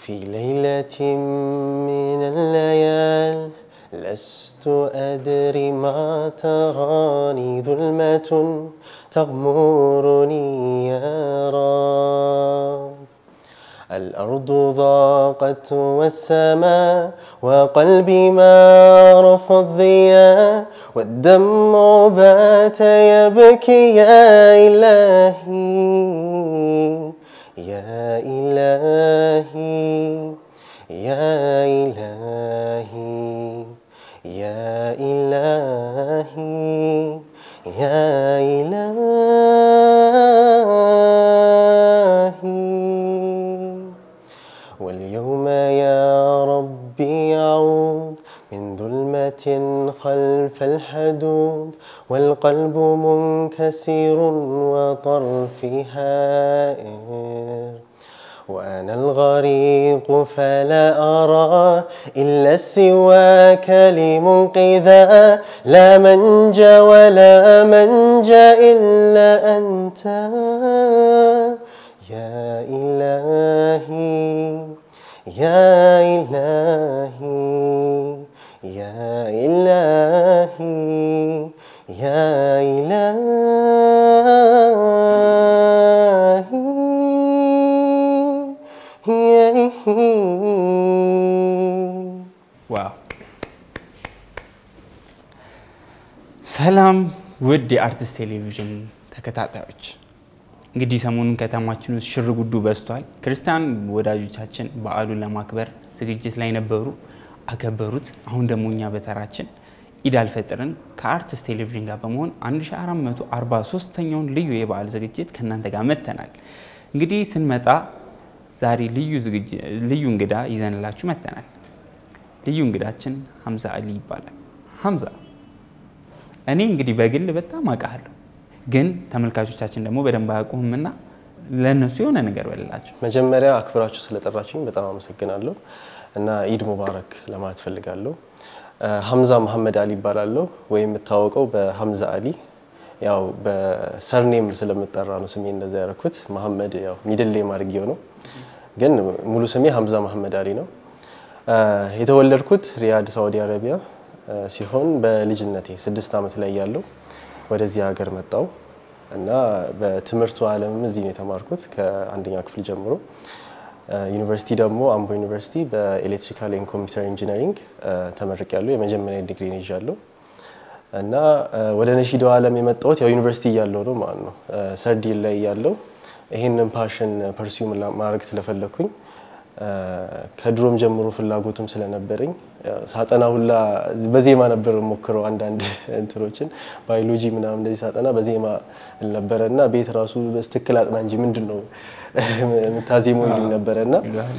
في ليلة من الليال لست أدري ما تراني ظلمة تغمرني يا رب الأرض ضاقت والسماء وقلبي ما رفض الضياء والدمع بات يبكي يا إلهي يا إلهي يا إلهي يا إلهي يا إلهي واليوم يا ربي يعود من ظلمة خلف الحدود والقلب منكسر وطرفي هائر وأنا الغريق فلا أرى إلا سواك لمنقذا لا منجى ولا منجى إلا أنت يا إلهي يا إلهي يا إلهي يا إلهي ዋው ሰላም ውድ የአርቲስት ቴሌቪዥን ተከታታዮች እንግዲህ ሰሞኑን ከተማችን ውስጥ ሽር ጉዱ በዝቷል ክርስቲያን ወዳጆቻችን በዓሉን ለማክበር ዝግጅት ላይ ነበሩ አከበሩት አሁን ደግሞ እኛ በተራችን ኢድ አልፈጥርን ከአርቲስት ቴሌቪዥን ጋር በመሆን 1443ኛውን ልዩ የበዓል ዝግጅት ከእናንተ ጋር መጥተናል እንግዲህ ስንመጣ ዛሬ ልዩ ዝግጅ- ልዩ እንግዳ ይዘንላችሁ መጥተናል ልዩ እንግዳችን ሀምዛ አሊ ይባላል። ሀምዛ እኔ እንግዲህ በግል በጣም አውቃለሁ፣ ግን ተመልካቾቻችን ደግሞ በደንብ አያውቁህምና ለእነሱ የሆነ ነገር በልላቸው። መጀመሪያ አክብራችሁ ስለጠራችሁኝ በጣም አመሰግናለሁ እና ኢድ ሙባረክ ለማለት ፈልጋለሁ። ሀምዛ መሐመድ አሊ ይባላለሁ ወይም የምታወቀው በሀምዛ አሊ ያው በሰርኔም ስለምጠራ ነው ስሜ እንደዛ ያደረኩት። መሐመድ ያው ሚድሌ ማድረጊው ነው፣ ግን ሙሉ ስሜ ሀምዛ መሐመድ አሊ ነው። የተወለድኩት ሪያድ ሳዑዲ አረቢያ ሲሆን በልጅነቴ ስድስት ዓመት ላይ ያለው ወደዚህ ሀገር መጣው እና በትምህርቱ ዓለምም እዚህ ነው የተማርኩት ከአንደኛ ክፍል ጀምሮ። ዩኒቨርሲቲ ደግሞ አምቦ ዩኒቨርሲቲ በኤሌክትሪካል ኤንድ ኮምፒውተር ኢንጂነሪንግ ተመርቅ ያለው የመጀመሪያ ዲግሪ ይዣለሁ እና ወደ ነሺዳው ዓለም የመጣሁት ያው ዩኒቨርሲቲ እያለሁ ነው ማለት ነው። ሰርዲን ላይ እያለሁ ይህንን ፓሽን ፐርሲው ማድረግ ስለፈለግኩኝ ከድሮም ጀምሮ ፍላጎቱም ስለነበረኝ ሳጠና ሁላ በዜማ ነበር ሞክረው አንዳንድ እንትኖችን ባዮሎጂ ምናምን እንደዚህ ሳጠና በዜማ ነበረ እና ቤት ራሱ በስትክክል አጥና እንጂ ምንድን ነው የምታዜመው ይሉኝ ነበረ እና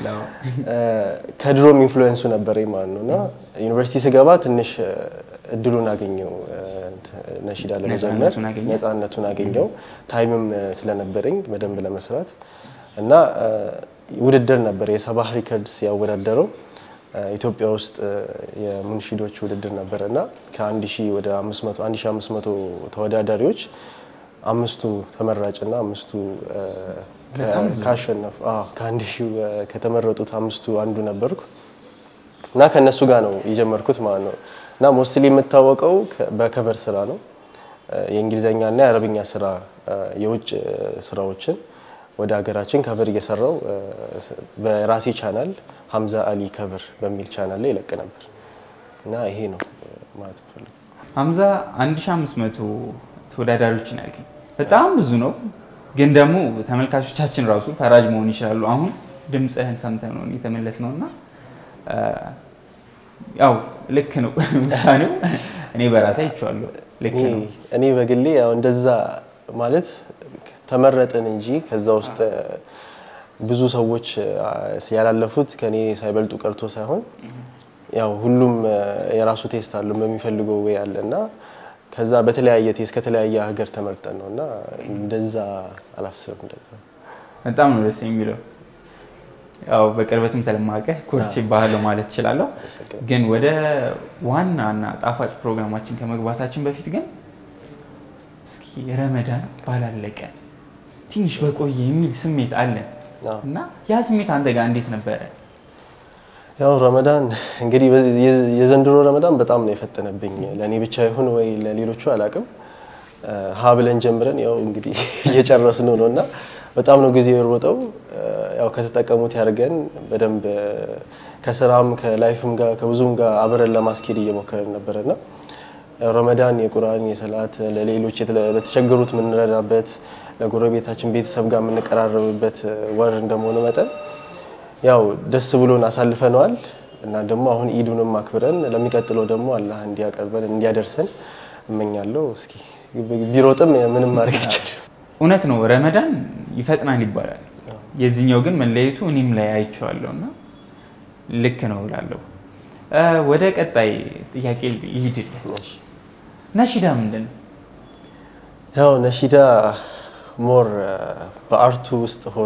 ከድሮም ኢንፍሉዌንሱ ነበረኝ ማለት ነው እና ዩኒቨርሲቲ ስገባ ትንሽ እድሉን አገኘው ነሺዳ ለመዘመር ነፃነቱን አገኘ? ነፃነቱን አገኘው ታይምም ስለነበረኝ በደንብ ለመስራት እና ውድድር ነበር የሰባህ ሪከርድስ ያወዳደረው ኢትዮጵያ ውስጥ የሙንሺዶች ውድድር ነበረ እና ከአንድ ሺህ ወደ አምስት መቶ አንድ ሺህ አምስት መቶ ተወዳዳሪዎች አምስቱ ተመራጭና አምስቱ ካሸነፉ ከአንድ ሺህ ከተመረጡት አምስቱ አንዱ ነበርኩ እና ከእነሱ ጋር ነው የጀመርኩት ማለት ነው እና ሞስትሊ የምታወቀው በከቨር ስራ ነው የእንግሊዝኛና የአረብኛ ስራ የውጭ ስራዎችን ወደ ሀገራችን ከቨር እየሰራው በራሴ ቻናል ሀምዛ አሊ ከቨር በሚል ቻናል ላይ ይለቅ ነበር እና ይሄ ነው ማለት ፈልግ ሀምዛ 1500 ተወዳዳሪዎችን ያልከኝ በጣም ብዙ ነው፣ ግን ደግሞ ተመልካቾቻችን ራሱ ፈራጅ መሆን ይችላሉ። አሁን ድምፅህን ሰምተን ነው የተመለስ ነው እና ያው ልክ ነው ውሳኔው። እኔ በራሴ አይቼዋለሁ። ልክ ነው። እኔ በግሌ ያው እንደዛ ማለት ተመረጥን እንጂ ከዛ ውስጥ ብዙ ሰዎች ያላለፉት ከኔ ሳይበልጡ ቀርቶ ሳይሆን ያው ሁሉም የራሱ ቴስት አለው በሚፈልገው ወይ አለ እና ከዛ በተለያየ ቴስት ከተለያየ ሀገር ተመርጠን ነው እና እንደዛ አላስብም። እንደዛ በጣም ነው ደስ የሚለው። ያው በቅርበትም ስለማውቅህ ኮርች ባህል ማለት እችላለሁ። ግን ወደ ዋና እና ጣፋጭ ፕሮግራማችን ከመግባታችን በፊት ግን እስኪ ረመዳን ባላለቀ ትንሽ በቆየ የሚል ስሜት አለን እና ያ ስሜት አንተ ጋር እንዴት ነበረ? ያው ረመዳን እንግዲህ በዚህ- የዝ- የዘንድሮ ረመዳን በጣም ነው የፈጠነብኝ። ለእኔ ብቻ ይሁን ወይ ለሌሎቹ አላቅም። ሀ ብለን ጀምረን ያው እንግዲህ እየጨረስን ነው እና በጣም ነው ጊዜ የሮጠው። ያው ከተጠቀሙት ያድርገን በደንብ ከስራም ከላይፍም ጋር ከብዙም ጋር አብረን ለማስኬድ እየሞከረን ነበረ እና ያው ረመዳን የቁርአን የሰላት ለሌሎች የተለ- ለተቸገሩት የምንረዳበት ለጎረቤታችን ቤተሰብ ጋር የምንቀራረብበት ወር እንደመሆኑ መጠን ያው ደስ ብሎን አሳልፈነዋል እና ደግሞ አሁን ኢዱንም አክብረን ለሚቀጥለው ደግሞ አላህ እንዲያቀርበን እንዲያደርሰን እመኛለሁ። እስኪ ቢሮጥም ምንም ማድረግ ይቻላል። እውነት ነው ረመዳን ይፈጥናል ይባላል። የዚህኛው ግን መለየቱ እኔም ላይ አይቼዋለሁ እና ልክ ነው እላለሁ። እ፣ ወደ ቀጣይ ጥያቄ ይሂድልን። ነሺዳ ምንድን ነው? ያው ነሺዳ ሞር በአርቱ ውስጥ ሆኖ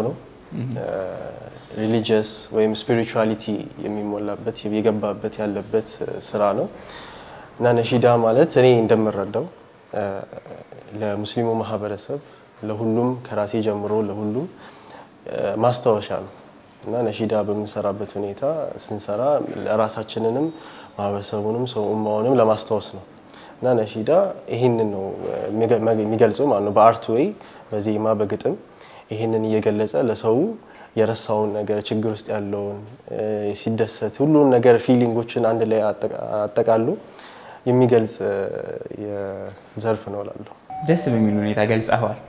ሪሊጂየስ ወይም ስፒሪቹዋሊቲ የሚሞላበት የገባበት ያለበት ስራ ነው እና ነሺዳ ማለት እኔ እንደምረዳው እ፣ ለሙስሊሙ ማህበረሰብ ለሁሉም ከራሴ ጀምሮ ለሁሉም እ፣ ማስታወሻ ነው እና ነሺዳ በምንሰራበት ሁኔታ ስንሰራ ለራሳችንንም ማህበረሰቡንም ሰው ኡማውንም ለማስታወስ ነው እና ነሺዳ ይህንን ነው የሚገ- የሚገልጸው ማለት ነው። በአርት ወይ በዜማ በግጥም ይህንን እየገለጸ ለሰው የረሳውን ነገር ችግር ውስጥ ያለውን እ፣ ሲደሰት ሁሉን ነገር ፊሊንጎችን አንድ ላይ አጠቃ- አጠቃሎ የሚገልጽ እ፣ የዘርፍ ነው እላለሁ። ደስ በሚል ሁኔታ ገልጸዋል።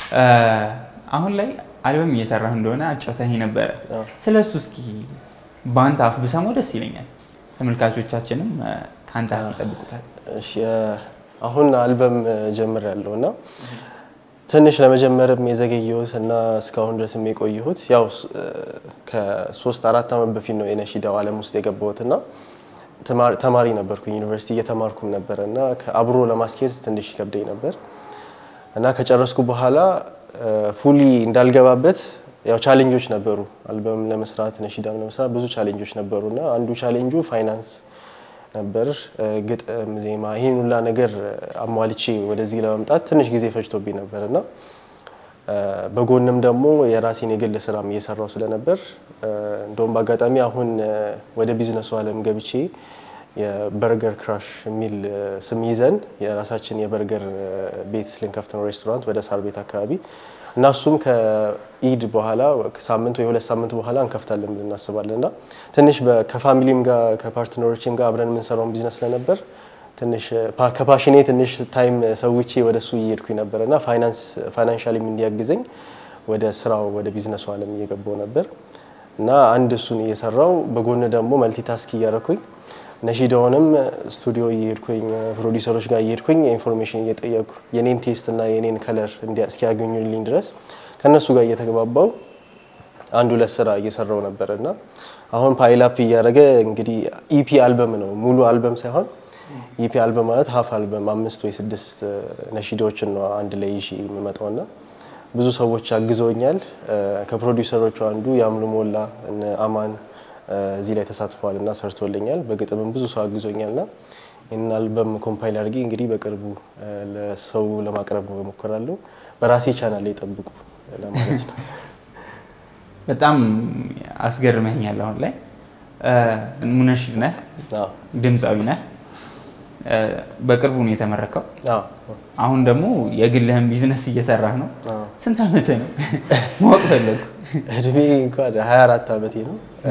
አሁን ላይ አልበም እየሰራህ እንደሆነ አጫውተኝ ነበረ። አዎ። ስለ እሱ እስኪ በአንተ አፍ ብሰማው ደስ ይለኛል። ተመልካቾቻችንም እ፣ ከአንተ አፍ ይጠብቁታል። እሺ እ፣ አሁን አልበም ጀምር ያለው እና ትንሽ ለመጀመርም የዘገየሁት እና እስካሁን ድረስም የቆየሁት ያው ስ- እ፣ ከሶስት አራት ዓመት በፊት ነው የነሺዳው ዓለም ውስጥ የገባሁት እና ተማሪ- ተማሪ ነበርኩኝ ዩኒቨርሲቲ እየተማርኩም ነበረ እና አብሮ ለማስኬድ ትንሽ ይከብደኝ ነበር እና ከጨረስኩ በኋላ ፉሊ እንዳልገባበት ያው ቻሌንጆች ነበሩ። አልበም ለመስራት ነሺዳም ለመስራት ብዙ ቻሌንጆች ነበሩ እና አንዱ ቻሌንጁ ፋይናንስ ነበር። እ፣ ግጥም፣ ዜማ ይህን ሁላ ነገር አሟልቼ ወደዚህ ለመምጣት ትንሽ ጊዜ ፈጅቶብኝ ነበር እና እ፣ በጎንም ደግሞ የራሴን የግል ስራም እየሰራው ስለነበር እ፣ እንደውም በአጋጣሚ አሁን እ፣ ወደ ቢዝነሱ ዓለም ገብቼ የበርገር ክራሽ የሚል እ፣ ስም ይዘን የራሳችን የበርገር እ፣ ቤት ልንከፍት ነው፣ ሬስቶራንት ወደ ሳር ቤት አካባቢ እና እሱም ከኢድ በኋላ ሳምንት ወይ ሁለት ሳምንት በኋላ እንከፍታለን ብለን እናስባለን እና ትንሽ በ- ከፋሚሊም ጋር ከፓርትነሮችም ጋር አብረን የምንሰራውን ቢዝነስ ስለነበር ትንሽ ፓ- ከፓሽኔ ትንሽ ታይም ሰውቼ ወደ እሱ እየሄድኩኝ ነበር እና ፋይናንስ ፋይናንሻሊም እንዲያግዘኝ ወደ ስራው ወደ ቢዝነሱ ዓለም እየገባው ነበር እና አንድ እሱን እየሰራው በጎን ደግሞ መልቲታስክ እያደረኩኝ ነሺዳውንም ስቱዲዮ እየሄድኩኝ ፕሮዲሰሮች ጋር እየሄድኩኝ ኢንፎርሜሽን እየጠየቅኩ የኔን ቴስት እና የኔን ከለር እስኪያገኙልኝ ድረስ ከእነሱ ጋር እየተግባባው አንድ ሁለት ስራ እየሰራው ነበር እና አሁን ፓይላፕ እያደረገ እንግዲህ ኢፒ አልበም ነው ሙሉ አልበም ሳይሆን ኢፒ አልበም ማለት ሀፍ አልበም አምስት ወይ ስድስት ነሺዳዎችን ነው አንድ ላይ ይዤ የምመጣው እና ብዙ ሰዎች አግዘውኛል። እ፣ ከፕሮዲውሰሮቹ አንዱ የአምሉ ሞላ እነ አማን እ፣ እዚህ ላይ ተሳትፈዋል እና ሰርቶልኛል። በግጥምም ብዙ ሰው አግዞኛል እና ይህንን አልበም ኮምፓይል አድርጌ እንግዲህ በቅርቡ እ፣ ለሰው ለማቅረብ እሞክራለሁ። በራሴ ቻናል ላይ ጠብቁ ለማለት ነው። በጣም አስገርመኛል። አሁን ላይ እ፣ ሙነሺድ ነህ፣ አዎ፣ ድምፃዊ ነህ። እ፣ በቅርቡ ነው የተመረከው። አዎ፣ አሁን ደግሞ የግልህን ቢዝነስ እየሰራህ ነው። አዎ። ስንት ዓመትህ ነው ማወቅ ፈለጉ? እድሜ እንኳን 24 ዓመቴ ነው። እ፣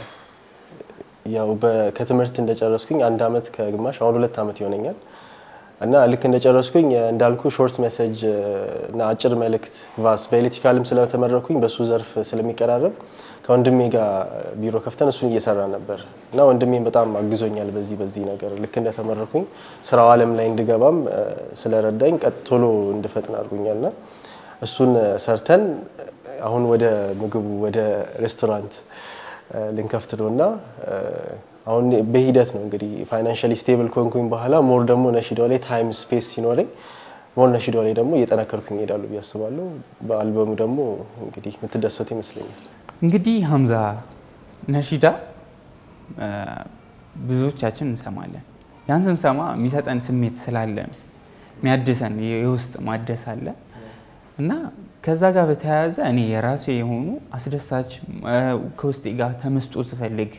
ያው በ- ከትምህርት እንደጨረስኩኝ አንድ አመት ከግማሽ አሁን ሁለት አመት ይሆነኛል እና ልክ እንደጨረስኩኝ እ፣ እንዳልኩ ሾርት ሜሴጅ እ፣ እና አጭር መልእክት ቫስ በኤሌክትሪካልም ስለተመረኩኝ በሱ ዘርፍ ስለሚቀራረብ ከወንድሜ ጋር ቢሮ ከፍተን እሱን እየሰራ ነበር እና ወንድሜም በጣም አግዞኛል በዚህ በዚህ ነገር ልክ እንደተመረኩኝ ስራው አለም ላይ እንድገባም እ፣ ስለረዳኝ ቀጥ ቶሎ እንድፈጥን አድርጎኛል እና እሱን እ፣ ሰርተን አሁን ወደ ምግቡ ወደ ሬስቶራንት እ፣ ልንከፍት ነው እና እ፣ አሁን በሂደት ነው እንግዲህ ፋይናንሻሊ ስቴብል ከሆንኩኝ በኋላ ሞር ደግሞ ነሺዳው ላይ ታይም ስፔስ ሲኖረኝ ሞር ነሺዳው ላይ ደግሞ እየጠነከርኩኝ እሄዳለሁ ብዬ አስባለሁ። በአልበሙ ደግሞ እንግዲህ የምትደሰቱ ይመስለኛል። እንግዲህ ሀምዛ ነሺዳ እ፣ ብዙዎቻችን እንሰማለን። ያን ስንሰማ የሚሰጠን ስሜት ስላለ ነው የሚያድሰን የውስጥ ማደስ አለ እና ከዛ ጋር በተያያዘ እኔ የራሴ የሆኑ አስደሳች እ፣ ከውስጤ ጋር ተመስጦ ስፈልግ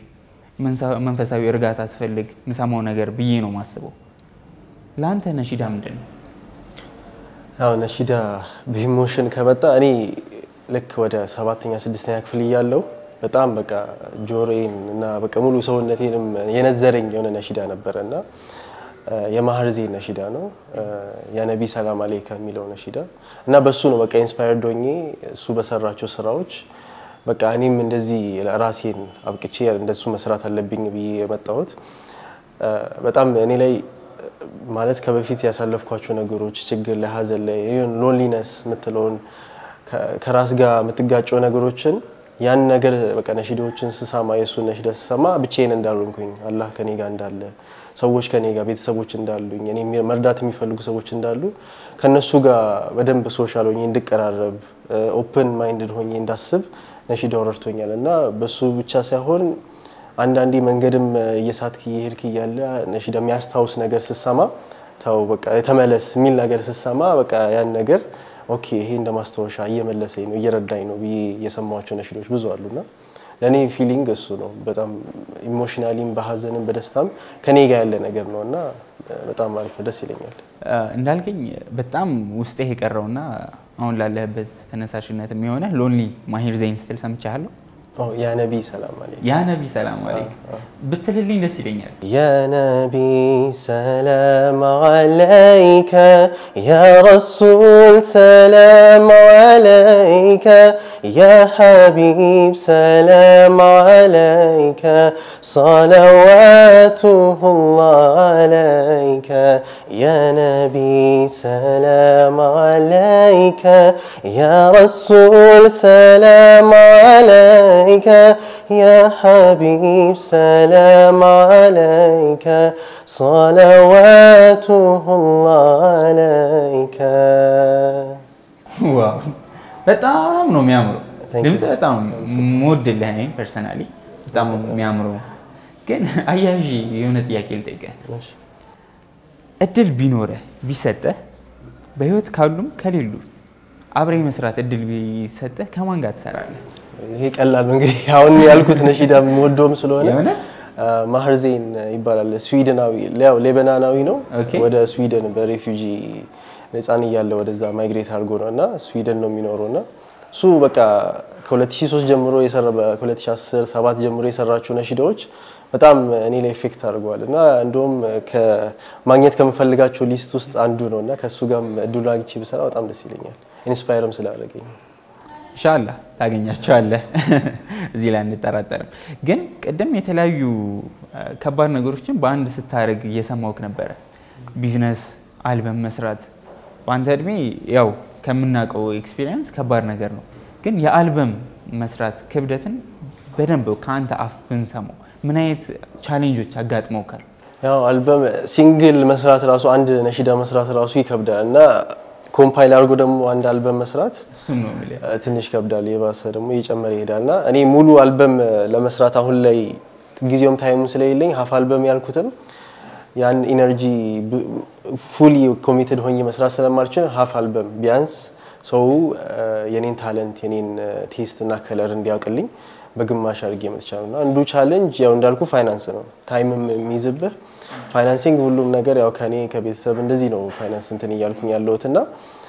መንፈሳዊ እርጋታ ስፈልግ ምሰማው ነገር ብዬ ነው ማስበው። ለአንተ ነሺዳ ምንድን ነው? ያው ነሺዳ በኢሞሽን ከመጣ እኔ ልክ ወደ ሰባተኛ ስድስተኛ ክፍል እያለሁ በጣም በቃ ጆሮዬን እና በቃ ሙሉ ሰውነቴንም የነዘረኝ የሆነ ነሺዳ ነበረ እና የማህር ዜን ነሺዳ ነው የነቢ ሰላም አለይከ የሚለው ነሺዳ እና በሱ ነው በቃ ኢንስፓየርድ ሆኜ እሱ በሰራቸው ስራዎች በቃ እኔም እንደዚህ ራሴን አብቅቼ እንደሱ መስራት አለብኝ ብዬ የመጣሁት በጣም እኔ ላይ ማለት ከበፊት ያሳለፍኳቸው ነገሮች ችግር ላይ ሀዘን ላይ ይሁን ሎንሊነስ የምትለውን ከራስ ጋር የምትጋጨው ነገሮችን ያን ነገር በቃ ነሺዳዎችን ስሰማ የእሱን ነሺዳ ስሰማ ብቻዬን እንዳልሆንኩኝ አላህ ከኔ ጋር እንዳለ ሰዎች ከኔ ጋር ቤተሰቦች እንዳሉኝ እኔ መርዳት የሚፈልጉ ሰዎች እንዳሉ ከነሱ ጋር በደንብ ሶሻል ሆኜ እንድቀራረብ ኦፕን ማይንድድ ሆኜ እንዳስብ ነሺዳው ረድቶኛል እና በሱ ብቻ ሳይሆን አንዳንዴ መንገድም እየሳትክ እየሄድክ እያለ ነሺዳ የሚያስታውስ ነገር ስሰማ ተው በቃ ተመለስ የሚል ነገር ስሰማ በቃ ያን ነገር ኦኬ ይሄ እንደ ማስታወሻ እየመለሰኝ ነው እየረዳኝ ነው ብዬ የሰማኋቸው ነሺዳዎች ብዙ አሉና ለእኔ ፊሊንግ እሱ ነው። በጣም ኢሞሽናሊም በሀዘንም በደስታም ከኔ ጋር ያለ ነገር ነው እና በጣም አሪፍ ነው፣ ደስ ይለኛል። እንዳልከኝ በጣም ውስጤ የቀረውና አሁን ላለህበት ተነሳሽነት የሚሆነ ሎንሊ ማሂር ዘይን ስትል ሰምቻለሁ። ያ ነቢ ሰላም አለይክ ያ ነቢ ሰላም አለይክ ብትልልኝ ደስ ይለኛል። ያ ነቢ ሰላም አለይከ ያ ረሱል ሰላም አለይከ ያ ሐቢብ ሰላም አለይከ ሰለዋቱላህ አለይከ ያ ነቢ ሰላም አለይከ ያ ረሱል ሰላም አለይከ يا حبيب سلام عليك صلواته الله عليك ዋው በጣም ነው የሚያምረው ድምፅ በጣም የምወድልህ እኔ ፐርሰናሊ በጣም የሚያምረው ግን አያዥ የሆነ ጥያቄ ልጠይቅህ እድል ቢኖረህ ቢሰጠህ በህይወት ካሉም ከሌሉ አብሬ መስራት እድል ቢሰጠህ ከማን ጋር ትሰራለህ ይሄ ቀላል ነው እንግዲህ አሁን ያልኩት ነሺዳ የምወደውም ስለሆነ የእውነት ማህር ዜን ይባላል። ስዊድናዊ ያው ሌበናናዊ ነው። ኦኬ። ወደ ስዊድን በሬፊውጂ ነፃን እያለ ወደዛ ማይግሬት አድርጎ ነው እና ስዊድን ነው የሚኖረው እና እሱ በቃ ከ2003 ጀምሮ የሰራ ከ2010 7 ጀምሮ የሰራቸው ነሺዳዎች በጣም እኔ ላይ ኢፌክት አድርገዋል እና እንደውም ማግኘት ከምፈልጋቸው ሊስት ውስጥ አንዱ ነው እና ከእሱ ጋርም እድሉ አግኝቼ ብሰራ በጣም ደስ ይለኛል። ኢንስፓየርም ስላደረገኝ ኢንሻላ ታገኛቸዋለህ። እዚህ ላይ አንጠራጠርም። ግን ቅድም የተለያዩ ከባድ ነገሮችን በአንድ ስታደርግ እየሰማውክ ነበረ። ቢዝነስ፣ አልበም መስራት በአንተ እድሜ ያው ከምናውቀው ኤክስፒሪየንስ ከባድ ነገር ነው። ግን የአልበም መስራት ክብደትን በደንብ ከአንተ አፍ ብንሰማው ምን አይነት ቻሌንጆች አጋጥመውካል? ያው አልበም ሲንግል መስራት ራሱ አንድ ነሺዳ መስራት ራሱ ይከብዳል እና ኮምፓይል አድርጎ ደግሞ አንድ አልበም መስራት እሱን ነው የምልህ። እ፣ ትንሽ ይከብዳል። የባሰ ደግሞ እየጨመረ ይሄዳል እና እኔ ሙሉ አልበም ለመስራት አሁን ላይ ጊዜውም ታይሙም ስለሌለኝ ሀፍ አልበም ያልኩትም ያን ኢነርጂ ፉሊ ኮሚትድ ሆኜ መስራት ስለማልችል ሀፍ አልበም ቢያንስ ሰው እ፣ የኔን ታለንት የኔን ቴስት እና ከለር እንዲያውቅልኝ በግማሽ አድርጌ መጥቻለሁ እና አንዱ ቻሌንጅ ያው እንዳልኩ ፋይናንስ ነው። ታይምም የሚይዝብህ ፋይናንሲንግ፣ ሁሉም ነገር ያው ከኔ ከቤተሰብ እንደዚህ ነው ፋይናንስ እንትን እያልኩኝ ያለሁት እና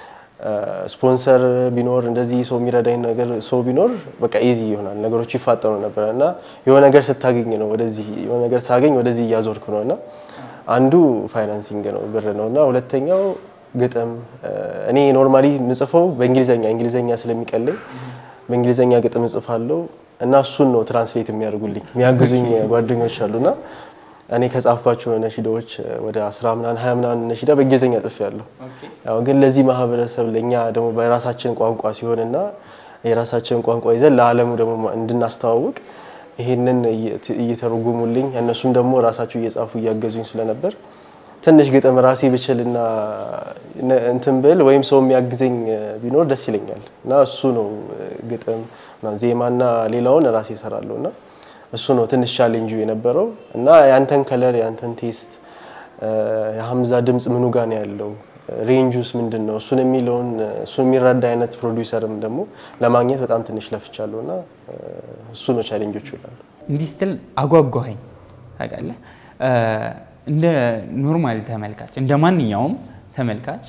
ስፖንሰር ቢኖር እንደዚህ ሰው የሚረዳኝ ነገር ሰው ቢኖር በቃ ኢዚ ይሆናል፣ ነገሮች ይፋጠኑ ነበረ እና የሆነ ነገር ስታገኝ ነው ወደዚህ የሆነ ነገር ሳገኝ ወደዚህ እያዞርኩ ነው እና አንዱ ፋይናንሲንግ ነው ብር ነው እና ሁለተኛው ግጥም እኔ ኖርማሊ ምጽፈው በእንግሊዘኛ እንግሊዘኛ ስለሚቀለኝ በእንግሊዘኛ ግጥም እጽፋለሁ እና እሱን ነው ትራንስሌት የሚያደርጉልኝ የሚያግዙኝ ጓደኞች አሉና እኔ ከጻፍኳቸው ነሺዳዎች ወደ አስራ ምናምን ሀያ ምናምን ነሺዳ በእንግሊዝኛ ጽፌያለሁ። ያው ግን ለዚህ ማህበረሰብ ለእኛ ደግሞ በራሳችን ቋንቋ ሲሆንና የራሳችንን ቋንቋ ይዘን ለዓለሙ ደግሞ እንድናስተዋውቅ ይሄንን እየተረጎሙልኝ እነሱም ደግሞ ራሳቸው እየጻፉ እያገዙኝ ስለነበር ትንሽ ግጥም ራሴ ብችልና እንትን ብል ወይም ሰው የሚያግዘኝ ቢኖር ደስ ይለኛል እና እሱ ነው ግጥም ዜማና ሌላውን ራሴ እሰራለሁ እና እሱ ነው ትንሽ ቻሌንጁ የነበረው እና ያንተን ከለር ያንተን ቴስት የሀምዛ ድምፅ ምኑ ጋ ነው ያለው ሬንጁስ ምንድን ነው እሱን የሚለውን እሱን የሚረዳ አይነት ፕሮዲውሰርም ደግሞ ለማግኘት በጣም ትንሽ ለፍቻለሁ እና እሱ ነው ቻሌንጆቹ ይላሉ። እንዲህ ስትል አጓጓኸኝ ታውቃለህ። እንደ ኖርማል ተመልካች እንደ ማንኛውም ተመልካች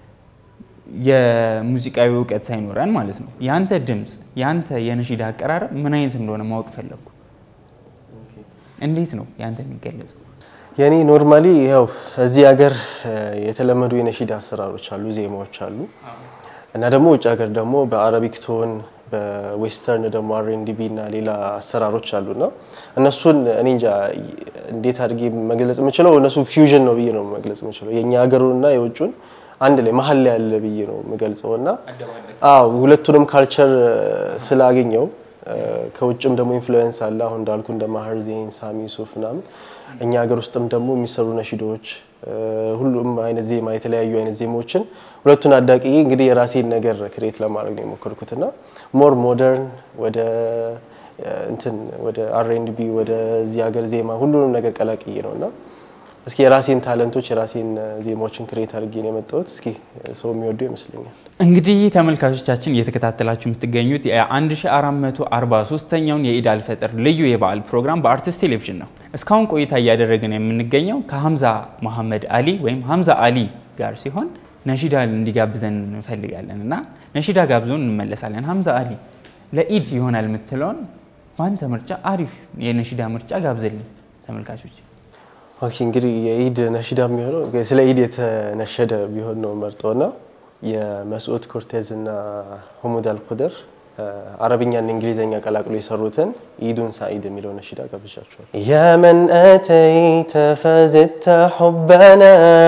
የሙዚቃዊ እውቀት ሳይኖረን ማለት ነው የአንተ ድምፅ የአንተ የነሺዳ አቀራረብ ምን አይነት እንደሆነ ማወቅ ፈለግኩ። እንዴት ነው የአንተ የሚገለጸው? የኔ ኖርማሊ ያው እዚህ ሀገር የተለመዱ የነሺዳ አሰራሮች አሉ፣ ዜማዎች አሉ እና ደግሞ ውጭ ሀገር ደግሞ በአረቢክ ቶን በዌስተርን ደግሞ አርኤንዲቢ እና ሌላ አሰራሮች አሉና እነሱን እኔ እንጃ እንዴት አድርጌ መግለጽ የምችለው እነሱ ፊውዥን ነው ብዬ ነው መግለጽ የምችለው የእኛ ሀገሩንና የውጩን አንድ ላይ መሀል ላይ ያለ ብዬ ነው የምገልጸው እና አዎ ሁለቱንም ካልቸር ስላገኘው ከውጭም ደግሞ ኢንፍሉዌንስ አለ። አሁን እንዳልኩ እንደ ማህር ዜን፣ ሳሚ ሱፍ ምናምን እኛ ሀገር ውስጥም ደግሞ የሚሰሩ ነሺዶች ሁሉም አይነት ዜማ የተለያዩ አይነት ዜማዎችን ሁለቱን አዳቂ እንግዲህ የራሴን ነገር ክሬት ለማድረግ ነው የሞከርኩት እና ሞር ሞደርን ወደ እንትን ወደ አርኤንቢ ወደ እዚህ ሀገር ዜማ ሁሉንም ነገር ቀላቅዬ ነው እና እስኪ የራሴን ታለንቶች የራሴን ዜማዎችን ክሬት አድርጌ ነው የመጣሁት። እስኪ ሰው የሚወዱ ይመስለኛል። እንግዲህ ተመልካቾቻችን እየተከታተላችሁ የምትገኙት የ1443ኛውን የኢድ አልፈጥር ልዩ የበዓል ፕሮግራም በአርቲስት ቴሌቪዥን ነው። እስካሁን ቆይታ እያደረግን የምንገኘው ከሀምዛ መሐመድ አሊ ወይም ሀምዛ አሊ ጋር ሲሆን ነሺዳ እንዲጋብዘን እንፈልጋለን እና ነሺዳ ጋብዞን እንመለሳለን። ሀምዛ አሊ ለኢድ ይሆናል የምትለውን በአንተ ምርጫ አሪፍ የነሺዳ ምርጫ ጋብዘልን ተመልካቾች። ኦኬ እንግዲህ የኢድ ነሺዳ የሚሆነው ስለ ኢድ የተነሸደ ቢሆን ነው መርጦና የመስዑድ ኮርቴዝ እና ሁሙድ አልኩድር አረብኛና እንግሊዝኛ ቀላቅሎ የሰሩትን ኢዱን ሳኢድ የሚለው ነሺዳ ጋብዣቸዋል። የመን አተይተ ፈዝተ ሑበና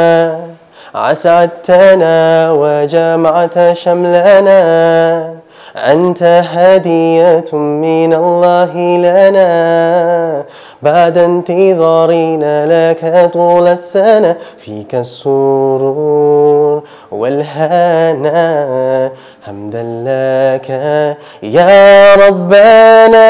عسعدتنا وجمعت شملنا أنت هدية من الله لنا بعد انتظارنا لك طول السنة فيك السرور والهنا حمدا لك يا ربنا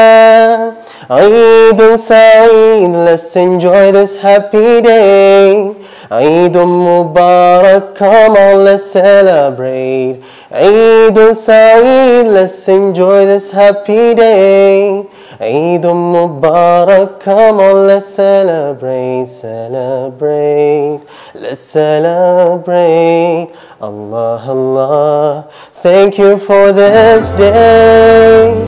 عيد سعيد let's enjoy this happy day عيد مبارك come on let's celebrate عيد سعيد let's enjoy this happy day عيد مبارك come on let's celebrate celebrate let's celebrate Allah Allah thank you for this day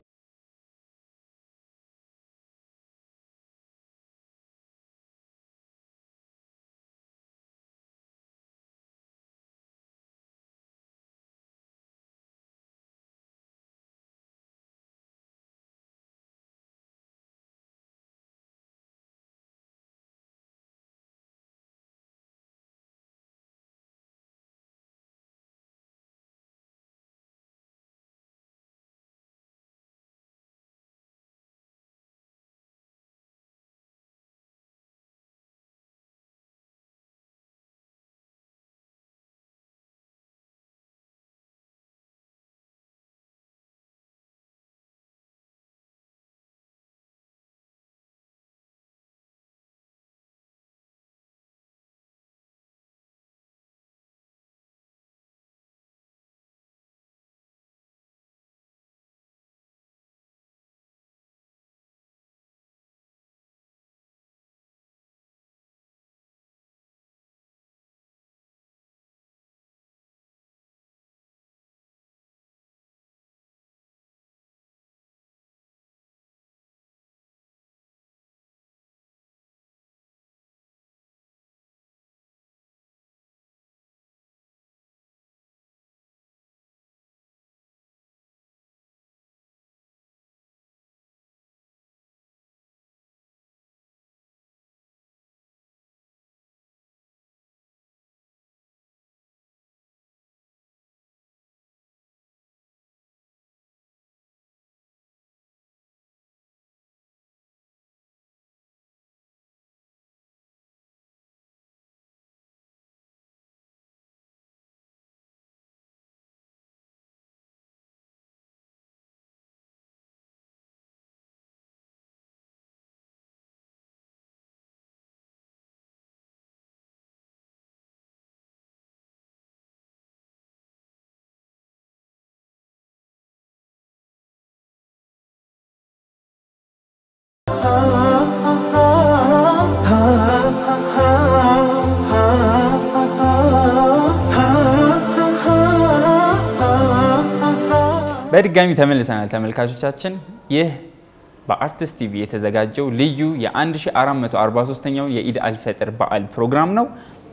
በድጋሚ ተመልሰናል ተመልካቾቻችን። ይህ በአርቲስት ቲቪ የተዘጋጀው ልዩ የ1443ኛውን የኢድ አልፈጥር በዓል ፕሮግራም ነው።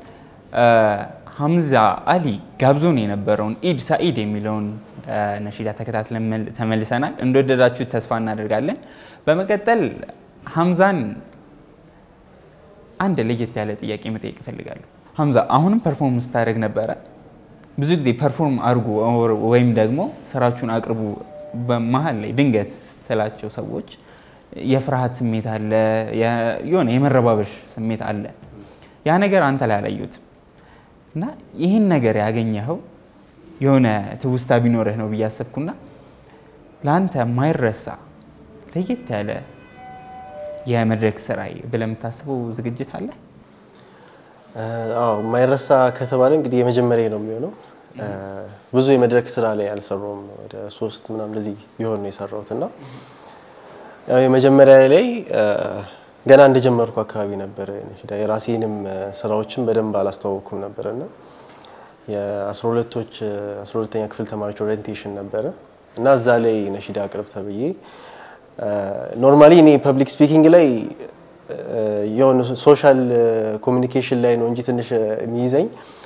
ሀምዛ አሊ ጋብዞን የነበረውን ኢድ ሳኢድ የሚለውን ነሺዳ ተከታትለን ተመልሰናል። እንደወደዳችሁ ተስፋ እናደርጋለን። በመቀጠል ሀምዛን አንድ ለየት ያለ ጥያቄ መጠየቅ እፈልጋለሁ። ሀምዛ አሁንም ፐርፎርም ስታደርግ ነበረ። ብዙ ጊዜ ፐርፎርም አድርጉ ወይም ደግሞ ስራችሁን አቅርቡ በመሀል ላይ ድንገት ስትላቸው ሰዎች የፍርሃት ስሜት አለ፣ የሆነ የመረባበሽ ስሜት አለ። ያ ነገር አንተ ላይ አላየሁትም እና ይህን ነገር ያገኘኸው የሆነ ትውስታ ቢኖርህ ነው ብዬ አሰብኩና ለአንተ የማይረሳ ለየት ያለ የመድረክ ስራ ብለህ የምታስበው ዝግጅት አለ? አዎ የማይረሳ ከተባለ እንግዲህ የመጀመሪያ ነው የሚሆነው። ብዙ የመድረክ ስራ ላይ አልሰራውም። ወደ ሶስት ምናምን እንደዚህ ቢሆን ነው የሰራሁት እና ያው የመጀመሪያ ላይ ገና እንደጀመርኩ አካባቢ ነበረ ነሺዳ የራሴንም ስራዎችን በደንብ አላስተዋወቅኩም ነበረ እና የአስራ ሁለቶች አስራ ሁለተኛ ክፍል ተማሪዎች ኦሪየንቴሽን ነበረ እና እዛ ላይ ነሺዳ አቅርብ ተብዬ ኖርማሊ እኔ ፐብሊክ ስፒኪንግ ላይ የሆነ ሶሻል ኮሚኒኬሽን ላይ ነው እንጂ ትንሽ የሚይዘኝ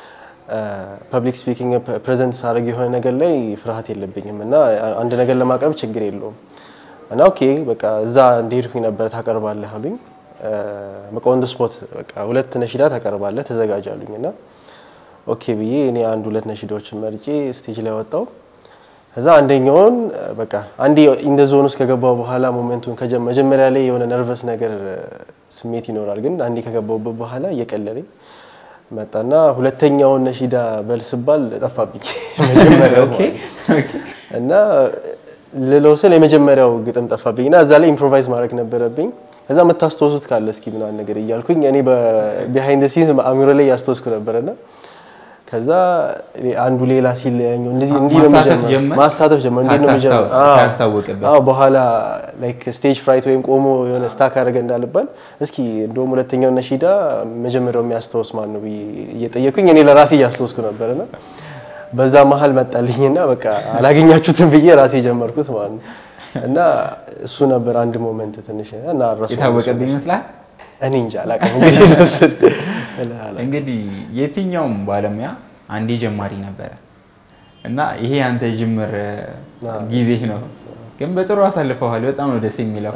ፐብሊክ ስፒኪንግ ፕሬዘንት ሳደርግ የሆነ ነገር ላይ ፍርሃት የለብኝም እና አንድ ነገር ለማቅረብ ችግር የለውም እና ኦኬ በቃ እዛ እንደሄድኩኝ ነበር ታቀርባለህ አሉኝ። በቃ ኦን ስፖት በቃ ሁለት ነሺዳ ታቀርባለህ ተዘጋጅ አሉኝ እና ኦኬ ብዬ እኔ አንድ ሁለት ነሺዳዎችን መርጬ ስቴጅ ላይ ወጣው። ከዛ አንደኛውን በቃ አንዴ ኢንደ ዞን ውስጥ ከገባው በኋላ ሞመንቱን መጀመሪያ ላይ የሆነ ነርቨስ ነገር ስሜት ይኖራል፣ ግን አንዴ ከገባውበት በኋላ እየቀለለኝ መጣና ሁለተኛውን ነሺዳ በል ስባል ጠፋብኝ መጀመሪያው እና ልለው ስል የመጀመሪያው ግጥም ጠፋብኝ እና እዛ ላይ ኢምፕሮቫይዝ ማድረግ ነበረብኝ። ከዛ የምታስታውሱት ካለ እስኪ ምናምን ነገር እያልኩኝ እኔ ቢሃይንድ ሲንስ አእምሮ ላይ ያስታወስኩ ነበረና ከዛ አንዱ ሌላ ሲል እንደዚህ እንዲህ ነው የሚጀምረው ማሳተፍ ጀመር። እንዴት ነው የሚጀምረው? ሳያስታውቅበት አዎ በኋላ ላይክ ስቴጅ ፍራይት ወይም ቆሞ የሆነ ስታክ አደረገ እንዳልባል እስኪ እንደውም ሁለተኛው ነሺዳ መጀመሪያው የሚያስታውስ ማን ነው ብዬ እየጠየኩኝ እኔ ለራሴ እያስታወስኩ ነበርና በዛ መሀል መጣልኝና በቃ አላገኛችሁትም ብዬ ራሴ ጀመርኩት ማለት ነው። እና እሱ ነበር አንድ ሞመንት ትንሽ እና ረሱ የታወቀብኝ ይመስላል። እኔ እንጃ አላውቅም። እንግዲህ እነሱን እንግዲህ የትኛውም ባለሙያ አንዴ ጀማሪ ነበረ እና ይሄ አንተ ጅምር ጊዜ ነው፣ ግን በጥሩ አሳልፈዋል። በጣም ነው ደስ የሚለው።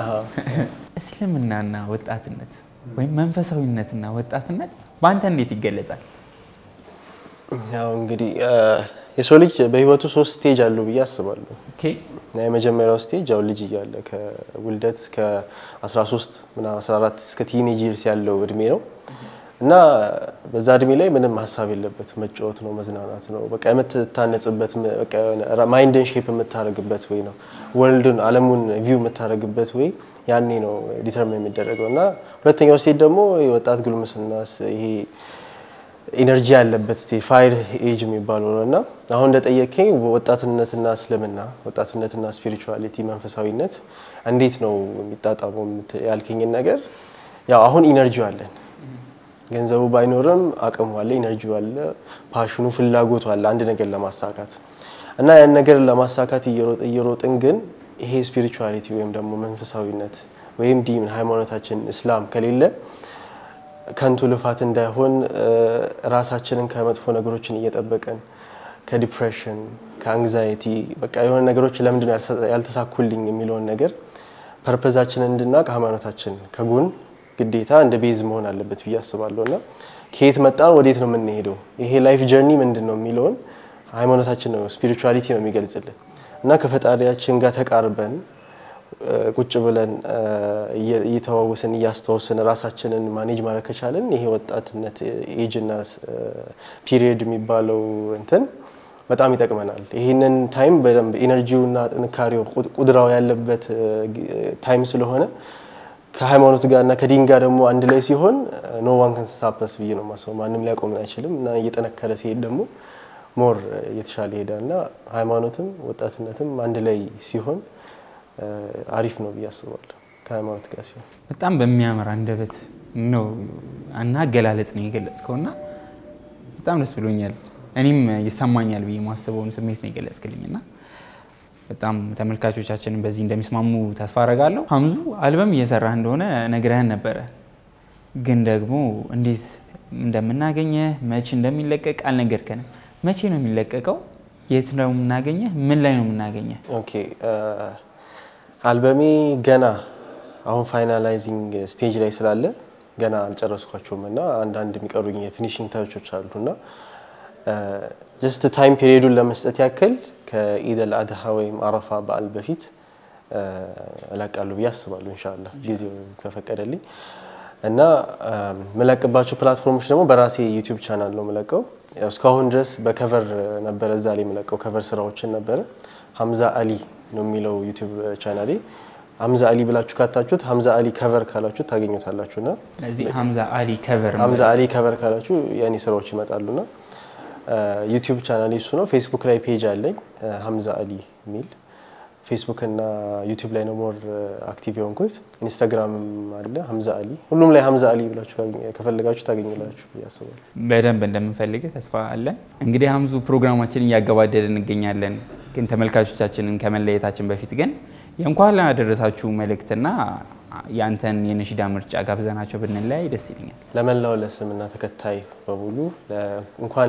እስልምናና ወጣትነት ወይም መንፈሳዊነትና ወጣትነት በአንተ እንዴት ይገለጻል? ያው እንግዲህ የሰው ልጅ በህይወቱ ሶስት ስቴጅ አለው ብዬ አስባለሁ። ኦኬ የመጀመሪያው ስቴጅ ያው ልጅ እያለ ከውልደት እስከ 13 ምናምን 14 እስከ ቲኔጅ ይርስ ያለው እድሜ ነው እና በዛ እድሜ ላይ ምንም ሀሳብ የለበት መጫወት ነው፣ መዝናናት ነው። በቃ የምትታነጽበት ማይንድን ሼፕ የምታደርግበት ወይ ነው ወርልድን አለሙን ቪው የምታደርግበት ወይ ያኔ ነው ዲተርሚን የሚደረገው እና ሁለተኛው ስቴጅ ደግሞ የወጣት ጉልምስና ይሄ ኢነርጂ ያለበት ስቴጅ ፋይር ኤጅ የሚባለው ነው እና አሁን እንደጠየቀኝ ወጣትነትና እስልምና ወጣትነትና ስፒሪቹዋሊቲ መንፈሳዊነት እንዴት ነው የሚጣጣመው ያልከኝን ነገር ያው አሁን ኢነርጂው አለን ገንዘቡ ባይኖርም አቅሙ አለ፣ ኢነርጂው አለ፣ ፓሽኑ ፍላጎቱ አለ አንድ ነገር ለማሳካት እና ያን ነገር ለማሳካት እየሮጥ እየሮጥን ግን ይሄ ስፒሪቹዋሊቲ ወይም ደግሞ መንፈሳዊነት ወይም ዲን ሃይማኖታችን እስላም ከሌለ ከንቱ ልፋት እንዳይሆን ራሳችንን ከመጥፎ ነገሮችን እየጠበቀን ከዲፕሬሽን ከአንግዛይቲ በቃ የሆነ ነገሮች ለምንድን ያልተሳኩልኝ የሚለውን ነገር ፐርፐዛችንን እንድናቅ ሃይማኖታችን ከጎን ግዴታ እንደ ቤዝ መሆን አለበት ብዬ አስባለሁ እና ከየት መጣን ወዴት ነው የምንሄደው ይሄ ላይፍ ጀርኒ ምንድን ነው የሚለውን ሃይማኖታችን ነው ስፒሪቹዋሊቲ ነው የሚገልጽልን እና ከፈጣሪያችን ጋር ተቃርበን ቁጭ ብለን እየተዋወስን እያስታወስን ራሳችንን ማኔጅ ማድረግ ከቻለን ይሄ ወጣትነት ኤጅና ፒሪየድ የሚባለው እንትን በጣም ይጠቅመናል። ይህንን ታይም በደንብ ኤነርጂውና ጥንካሬው ቁድራው ያለበት ታይም ስለሆነ ከሃይማኖት ጋር እና ከዲን ጋር ደግሞ አንድ ላይ ሲሆን ኖ ዋን ከን ስታፕስ ብዬ ነው ማስበው። ማንም ሊያቆምን አይችልም እና እየጠነከረ ሲሄድ ደግሞ ሞር እየተሻለ ይሄዳል እና ሃይማኖትም ወጣትነትም አንድ ላይ ሲሆን አሪፍ ነው ብዬ አስባለሁ። ከሃይማኖት ጋር ሲሆን በጣም በሚያምር አንደበት ነው እና አገላለጽ ነው የገለጽከው እና በጣም ደስ ብሎኛል። እኔም ይሰማኛል ብዬ የማስበውን ስሜት ነው የገለጽክልኝ እና በጣም ተመልካቾቻችንን በዚህ እንደሚስማሙ ተስፋ አረጋለሁ። ሀምዙ አልበም እየሰራህ እንደሆነ ነግረህን ነበረ፣ ግን ደግሞ እንዴት እንደምናገኘህ መቼ እንደሚለቀቅ አልነገርከንም። መቼ ነው የሚለቀቀው? የት ነው የምናገኘህ? ምን ላይ ነው የምናገኘህ? ኦኬ አልበሜ ገና አሁን ፋይናላይዚንግ ስቴጅ ላይ ስላለ ገና አልጨረስኳቸውም እና አንዳንድ የሚቀሩኝ የፊኒሽንግ ታቾች አሉ እና ጀስት ታይም ፔሪዮዱን ለመስጠት ያክል ከኢደል አድሃ ወይም አረፋ በዓል በፊት እለቃለሁ ብዬ አስባለሁ እንሻላ ጊዜው ከፈቀደልኝ እና የምለቅባቸው ፕላትፎርሞች ደግሞ በራሴ ዩቲዩብ ቻናል ነው የምለቀው። እስካሁን ድረስ በከቨር ነበረ እዛ ላይ የምለቀው ከቨር ስራዎችን ነበረ። ሀምዛ አሊ ነው የሚለው ዩቲዩብ ቻናሌ። ሀምዛ አሊ ብላችሁ ካታችሁት ሀምዛ አሊ ከቨር ካላችሁ ታገኙታላችሁ እና ስለዚህ ሀምዛ አሊ ከቨር ሀምዛ አሊ ከቨር ካላችሁ የእኔ ስራዎች ይመጣሉና ዩቲዩብ ቻናሌ እሱ ነው። ፌስቡክ ላይ ፔጅ አለኝ ሀምዛ አሊ የሚል ፌስቡክ እና ዩቲዩብ ላይ ነው ሞር አክቲቭ የሆንኩት። ኢንስታግራምም አለ ሀምዛ አሊ። ሁሉም ላይ ሀምዛ አሊ ብላችሁ ከፈለጋችሁ ታገኙላችሁ ያስባል። በደንብ እንደምንፈልግህ ተስፋ አለን። እንግዲህ ሀምዙ ፕሮግራማችንን እያገባደድ እንገኛለን። ግን ተመልካቾቻችንን ከመለየታችን በፊት ግን የእንኳን ላደረሳችሁ መልእክትና ያንተን የነሺዳ ምርጫ ጋብዘናቸው ብንለያይ ደስ ይለኛል። ለመላው ለእስልምና ተከታይ በሙሉ እንኳን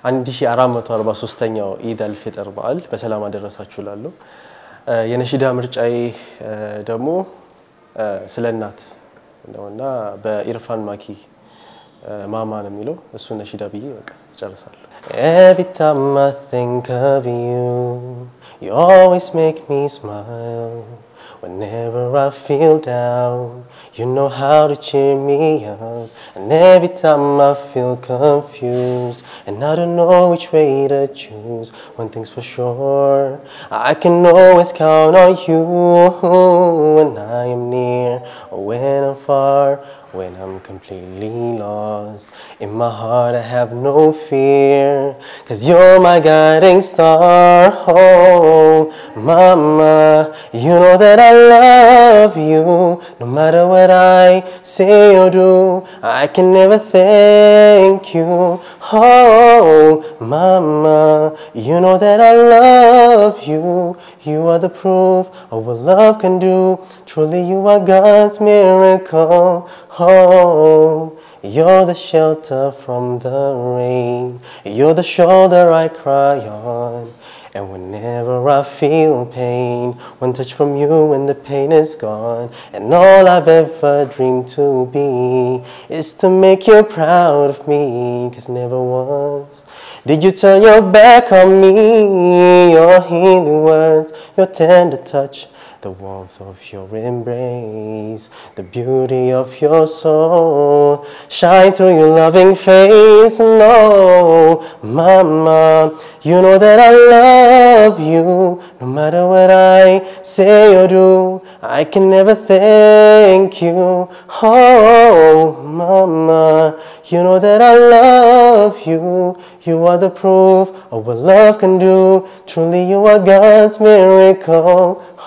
1443ኛው ኢድ አልፊጥር በዓል በሰላም አደረሳችሁ ላለሁ የነሺዳ ምርጫዬ ደግሞ ስለ እናት ነውና በኢርፋን ማኪ ማማ ነው የሚለው እሱ ነሺዳ ብዬ በቃ እጨርሳለሁ። Every time I think of you, you always make me smile. Whenever I feel down, you know how to cheer me up. And every time I feel confused, and I don't know which way to choose, one thing's for sure, I can always count on you when I am near or when I'm far. When I'm completely lost, in my heart I have no fear. Cause you're my guiding star. Oh, mama, you know that I love you. No matter what I say or do, I can never thank you. Oh, mama, you know that I love you. You are the proof of what love can do. Truly, you are God's miracle. Oh, you're the shelter from the rain. You're the shoulder I cry on. And whenever I feel pain, one touch from you and the pain is gone. And all I've ever dreamed to be is to make you proud of me. Cause never once did you turn your back on me. Your healing words, your tender touch. The warmth of your embrace, the beauty of your soul, shine through your loving face. No, Mama, you know that I love you. No matter what I say or do, I can never thank you. Oh, Mama, you know that I love you. You are the proof of what love can do. Truly, you are God's miracle.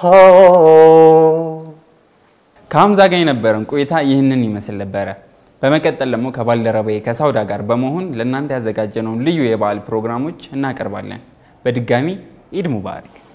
Oh. ከሀምዛ ጋር የነበረን ቆይታ ይህንን ይመስል ነበረ። በመቀጠል ደግሞ ከባልደረባዬ ከሳውዳ ጋር በመሆን ለእናንተ ያዘጋጀነውን ልዩ የበዓል ፕሮግራሞች እናቀርባለን። በድጋሚ ኢድ ሙባረክ።